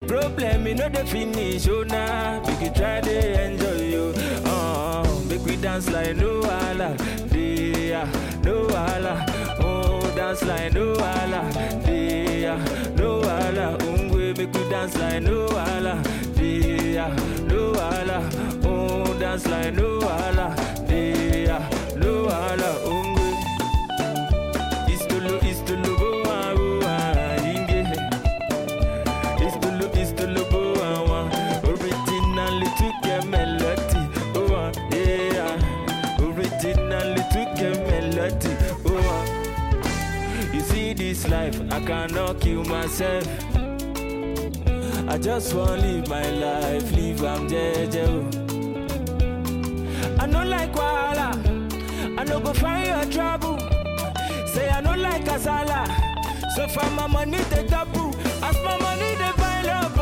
problem e no dey finish oh na make you try dey enjoy yo uh, make we dance like no wahala dey ah no wahala oh dance like no wahala dey ah no wahala ngwe make we dance like no wahala dey ah no wahala oh dance like no wahala dey ah no wahala ngwe istolo istolo bo ah bo ah inge istolo istolo bo ah wa originally took a melody oh ah yeah originally took a melody oh ah you see this life I cannot kill myself I just wanna live my life live am jeje oh I no like wahala I no go find your trouble Say I no like kasala So far my money dey double As my money dey pile up